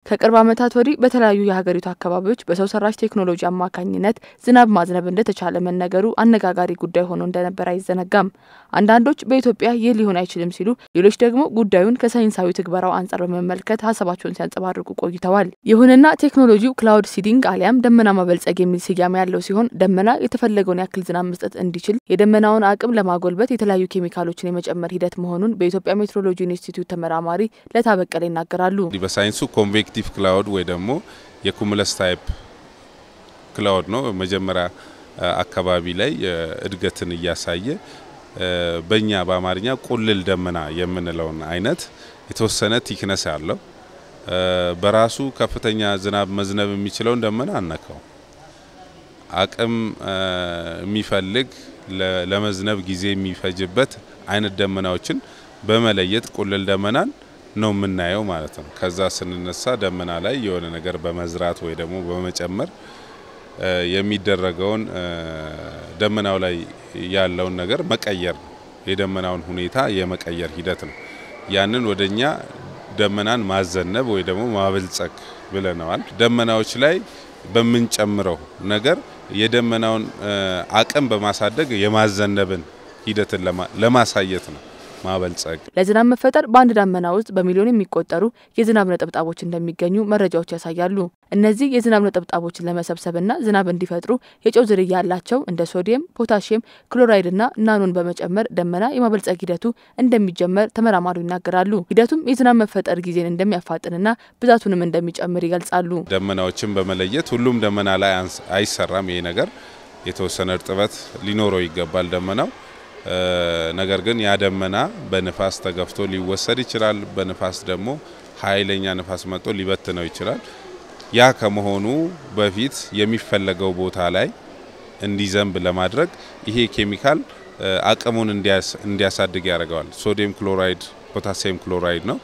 ከቅርብ ዓመታት ወዲህ በተለያዩ የሀገሪቱ አካባቢዎች በሰው ሰራሽ ቴክኖሎጂ አማካኝነት ዝናብ ማዝነብ እንደተቻለ መነገሩ አነጋጋሪ ጉዳይ ሆኖ እንደነበር አይዘነጋም። አንዳንዶች በኢትዮጵያ ይህ ሊሆን አይችልም ሲሉ፣ ሌሎች ደግሞ ጉዳዩን ከሳይንሳዊ ትግበራው አንጻር በመመልከት ሀሳባቸውን ሲያንጸባርቁ ቆይተዋል። ይሁንና ቴክኖሎጂው ክላውድ ሲዲንግ አሊያም ደመና ማበልጸግ የሚል ስያሜ ያለው ሲሆን ደመና የተፈለገውን ያክል ዝናብ መስጠት እንዲችል የደመናውን አቅም ለማጎልበት የተለያዩ ኬሚካሎችን የመጨመር ሂደት መሆኑን በኢትዮጵያ ሜትሮሎጂ ኢንስቲትዩት ተመራማሪ ለታበቀለ ይናገራሉ። በሳይንሱ ኮንቬክቲቭ ክላውድ ወይ ደግሞ የኩሙለስ ታይፕ ክላውድ ነው። መጀመሪያ አካባቢ ላይ እድገትን እያሳየ በእኛ በአማርኛ ቁልል ደመና የምንለውን አይነት የተወሰነ ቲክነስ ያለው በራሱ ከፍተኛ ዝናብ መዝነብ የሚችለውን ደመና አነካው አቅም የሚፈልግ ለመዝነብ ጊዜ የሚፈጅበት አይነት ደመናዎችን በመለየት ቁልል ደመናን ነው የምናየው ማለት ነው። ከዛ ስንነሳ ደመና ላይ የሆነ ነገር በመዝራት ወይ ደግሞ በመጨመር የሚደረገውን ደመናው ላይ ያለውን ነገር መቀየር ነው። የደመናውን ሁኔታ የመቀየር ሂደት ነው። ያንን ወደኛ ደመናን ማዘነብ ወይ ደግሞ ማበልጸግ ብለነዋል። ደመናዎች ላይ በምንጨምረው ነገር የደመናውን አቅም በማሳደግ የማዘነብን ሂደትን ለማሳየት ነው ማበልጸግ። ለዝናብ መፈጠር በአንድ ደመና ውስጥ በሚሊዮን የሚቆጠሩ የዝናብ ነጠብጣቦች እንደሚገኙ መረጃዎች ያሳያሉ። እነዚህ የዝናብ ነጠብጣቦችን ለመሰብሰብና ዝናብ እንዲፈጥሩ የጨው ዝርያ ያላቸው እንደ ሶዲየም፣ ፖታሽየም ክሎራይድና ናኖን በመጨመር ደመና የማበልጸግ ሂደቱ እንደሚጀመር ተመራማሪው ይናገራሉ። ሂደቱም የዝናብ መፈጠር ጊዜን እንደሚያፋጥንና ብዛቱንም እንደሚጨምር ይገልጻሉ። ደመናዎችን በመለየት ሁሉም ደመና ላይ አይሰራም። ይሄ ነገር የተወሰነ እርጥበት ሊኖረው ይገባል ደመናው ነገር ግን ያ ደመና በንፋስ ተገፍቶ ሊወሰድ ይችላል። በንፋስ ደግሞ ኃይለኛ ንፋስ መጥቶ ሊበትነው ይችላል። ያ ከመሆኑ በፊት የሚፈለገው ቦታ ላይ እንዲዘንብ ለማድረግ ይሄ ኬሚካል አቅሙን እንዲያሳድግ ያደርገዋል። ሶዲየም ክሎራይድ፣ ፖታሲየም ክሎራይድ ነው።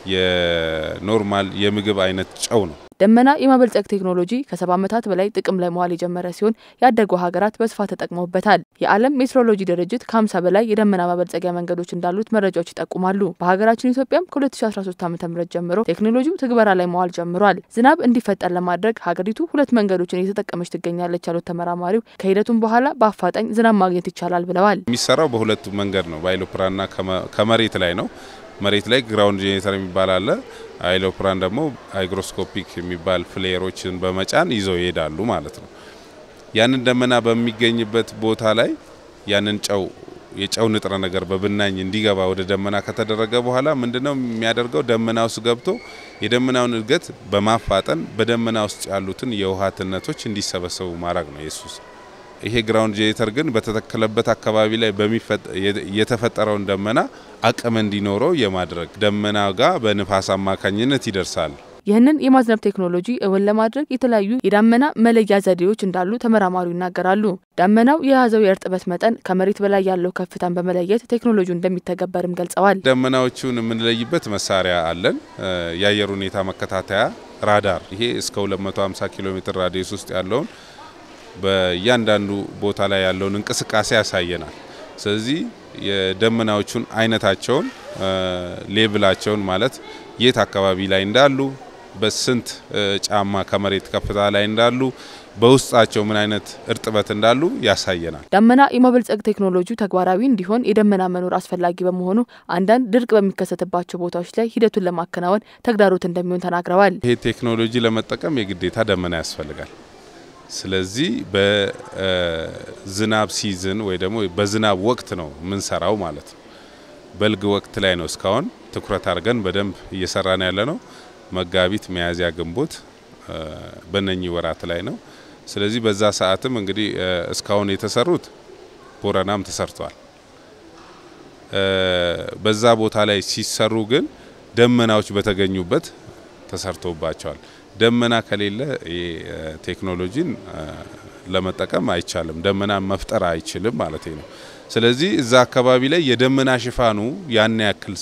የኖርማል የምግብ አይነት ጨው ነው። ደመና የማበልጸግ ቴክኖሎጂ ከሰባ ዓመታት በላይ ጥቅም ላይ መዋል የጀመረ ሲሆን ያደጉ ሀገራት በስፋት ተጠቅመውበታል። የዓለም ሜትሮሎጂ ድርጅት ከ50 በላይ የደመና ማበልጸጊያ መንገዶች እንዳሉት መረጃዎች ይጠቁማሉ። በሀገራችን ኢትዮጵያም ከ2013 ዓ ም ጀምሮ ቴክኖሎጂው ትግበራ ላይ መዋል ጀምሯል። ዝናብ እንዲፈጠር ለማድረግ ሀገሪቱ ሁለት መንገዶችን እየተጠቀመች ትገኛለች ያሉት ተመራማሪው ከሂደቱም በኋላ በአፋጣኝ ዝናብ ማግኘት ይቻላል ብለዋል። የሚሰራው በሁለቱ መንገድ ነው። በአይሎፕራንና ከመሬት ላይ ነው። መሬት ላይ ግራውንድ ጄኔሬተር የሚባል አለ። አይሎፕራን ደግሞ ሃይግሮስኮፒክ የሚባል ፍሌየሮችን በመጫን ይዘው ይሄዳሉ ማለት ነው። ያንን ደመና በሚገኝበት ቦታ ላይ ያንን ጨው የጨው ንጥረ ነገር በብናኝ እንዲገባ ወደ ደመና ከተደረገ በኋላ ምንድነው የሚያደርገው? ደመና ውስጥ ገብቶ የደመናውን እድገት በማፋጠን በደመና ውስጥ ያሉትን የውሃ ትነቶች እንዲሰበሰቡ ማድረግ ነው የሱስ ይሄ ግራውንድ ጄኔሬተር ግን በተተከለበት አካባቢ ላይ የተፈጠረውን ደመና አቅም እንዲኖረው የማድረግ ደመና ጋር በንፋስ አማካኝነት ይደርሳል። ይህንን የማዝነብ ቴክኖሎጂ እውን ለማድረግ የተለያዩ የዳመና መለያ ዘዴዎች እንዳሉ ተመራማሪው ይናገራሉ። ዳመናው የያዘው የእርጥበት መጠን ከመሬት በላይ ያለው ከፍታን በመለየት ቴክኖሎጂው እንደሚተገበርም ገልጸዋል። ደመናዎቹን የምንለይበት መሳሪያ አለን። የአየር ሁኔታ መከታተያ ራዳር። ይሄ እስከ 250 ኪሎ ሜትር ራዲየስ ውስጥ ያለውን በእያንዳንዱ ቦታ ላይ ያለውን እንቅስቃሴ ያሳየናል። ስለዚህ የደመናዎቹን አይነታቸውን፣ ሌብላቸውን ማለት የት አካባቢ ላይ እንዳሉ፣ በስንት ጫማ ከመሬት ከፍታ ላይ እንዳሉ፣ በውስጣቸው ምን አይነት እርጥበት እንዳሉ ያሳየናል። ደመና የማበልጸግ ቴክኖሎጂው ተግባራዊ እንዲሆን የደመና መኖር አስፈላጊ በመሆኑ አንዳንድ ድርቅ በሚከሰትባቸው ቦታዎች ላይ ሂደቱን ለማከናወን ተግዳሮት እንደሚሆን ተናግረዋል። ይሄ ቴክኖሎጂ ለመጠቀም የግዴታ ደመና ያስፈልጋል። ስለዚህ በዝናብ ሲዝን ወይ ደግሞ በዝናብ ወቅት ነው የምንሰራው ማለት ነው። በልግ ወቅት ላይ ነው እስካሁን ትኩረት አድርገን በደንብ እየሰራን ያለ ነው። መጋቢት፣ ሚያዝያ፣ ግንቦት በነኚህ ወራት ላይ ነው። ስለዚህ በዛ ሰዓትም እንግዲህ እስካሁን የተሰሩት ቦረናም ተሰርቷል። በዛ ቦታ ላይ ሲሰሩ ግን ደመናዎች በተገኙበት ተሰርቶባቸዋል። ደመና ከሌለ ቴክኖሎጂን ለመጠቀም አይቻልም። ደመና መፍጠር አይችልም ማለት ነው። ስለዚህ እዛ አካባቢ ላይ የደመና ሽፋኑ ያን ያክል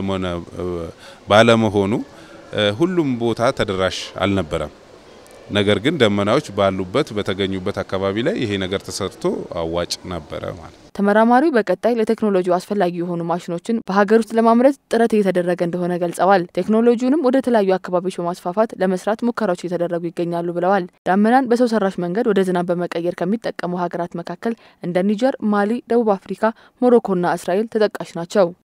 ባለመሆኑ ሁሉም ቦታ ተደራሽ አልነበረም። ነገር ግን ደመናዎች ባሉበት በተገኙበት አካባቢ ላይ ይሄ ነገር ተሰርቶ አዋጭ ነበረ ማለት ነው። ተመራማሪው በቀጣይ ለቴክኖሎጂው አስፈላጊ የሆኑ ማሽኖችን በሀገር ውስጥ ለማምረት ጥረት እየተደረገ እንደሆነ ገልጸዋል። ቴክኖሎጂውንም ወደ ተለያዩ አካባቢዎች በማስፋፋት ለመስራት ሙከራዎች እየተደረጉ ይገኛሉ ብለዋል። ዳመናን በሰው ሰራሽ መንገድ ወደ ዝናብ በመቀየር ከሚጠቀሙ ሀገራት መካከል እንደ ኒጀር፣ ማሊ፣ ደቡብ አፍሪካ፣ ሞሮኮና እስራኤል ተጠቃሽ ናቸው።